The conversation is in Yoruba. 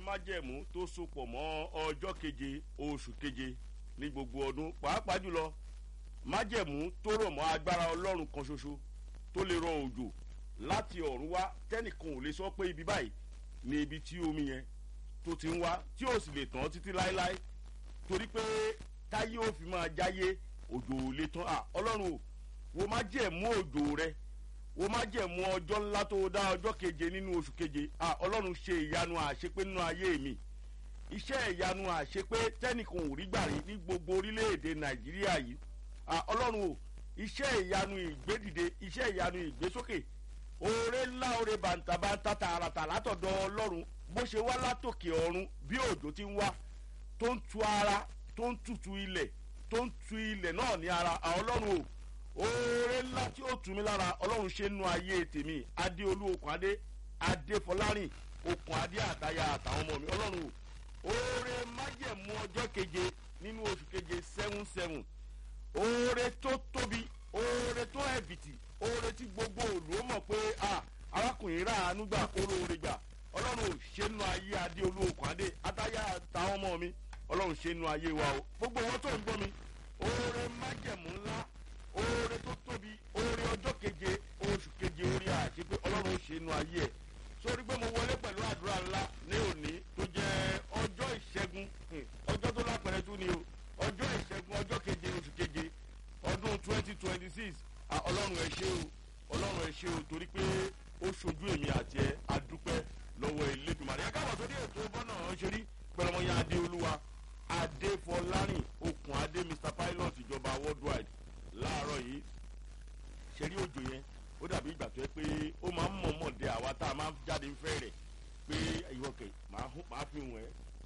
májẹ̀mú tó sopọ̀ mọ́ ọjọ́ keje oṣù keje ní gbogbo ọdún pàápàá jùlọ májẹ̀mú tó rọ̀ mọ́ agbára ọlọ́run kan ṣoṣo tó lè rọ òjò láti ọ̀run wá tẹ́nìkan ò lè sọ pé ibi báyìí ni ibi tí omi yẹn tó ti ń wá tí ò sì lè tán títí láéláé torí pé táyé ò fi máa jáyé òjò ò lè tán à ọlọ́run o wo má jẹ̀mú òjò rẹ wo má jẹ̀mú ọjọ́ ńlá tó dá ọjọ́ keje nínú oṣù keje à ọlọ́run ṣe ìyanu àṣepé nínú ayé mi iṣẹ́ ìyanu àṣepé tẹ́nìkan ò rí gbà rí ní gbogbo orílẹ̀-èdè nàìjíríà yìí à ọlọ́run o iṣẹ́ ìyanu ìgbédìde iṣẹ́ ìyanu ìgbésókè oore ńlá oore bàǹtàbàǹtà tààràtà látọ̀dọ̀ ọlọ́run bó ṣe wá látòkè ọ̀run bí òjò ti ń wá tó ń tu ara tó ń tutù ilẹ̀ tó ń tu ilẹ̀ náà ní ara àwọn ọlọ́run o oore ńlá tí ó tù mí lára ọlọ́run ṣe nu ayé tèmi adéolú okùn adé adéfọlárìn okùn adé àtayà àtàwọn ọmọ mi ọlọ́run o oore májẹ̀mú ọjọ́ keje nínú oṣù keje seven seven oore tó tóbi oore tó ẹ̀bìtì oore tí gbogbo òlù ó mọ̀ pé arákùnrin rà ánú gbà oore gbà ọlọ́run ò ṣe nu ayé adéolú okùn adé àtayà àtàwọn ọmọ mi ọlọ́run ṣe nu ayé wa o gbogbo wọn tó ń gbọ́ mi oore májẹ̀mú ńlá oore tó tóbi oore ọjọ́ keje oṣù keje orí àti pé ọlọ́run ṣe nu ayé ẹ̀ sórí pé mo wọlé pẹ̀lú àdúrà ńlá ní òní tó jẹ́ ọjọ́ ìṣẹ́gun ọjọ́ tó lápẹ̀rẹ̀ tún ni o ọjọ́ ìṣẹ́gun ọjọ́ keje oṣù keje ọdún twenty twenty six ọlọ́run ẹ̀ ṣe o ọlọ́run ẹ̀ ṣe o torí pé ó ṣojú èmi àti ẹ adúpẹ́ lọ́wọ́ elédùnmarè ẹ káàbọ̀ sórí ètò bọ́nà ṣeré pẹ̀lọ́mọyà adéolúwa adéfọlárìn okùn adé mr pilot ìjọba worldwide láàárọ̀ yìí ṣeré òjò yẹn ó dàbí ìgbà tó yẹ pé ó máa ń mọ̀ọ́mọ̀ dé àwa tá a máa jáde ń fẹ́ rẹ̀ pé ìwọ̀kẹ̀ máa fi wọ̀n ẹ́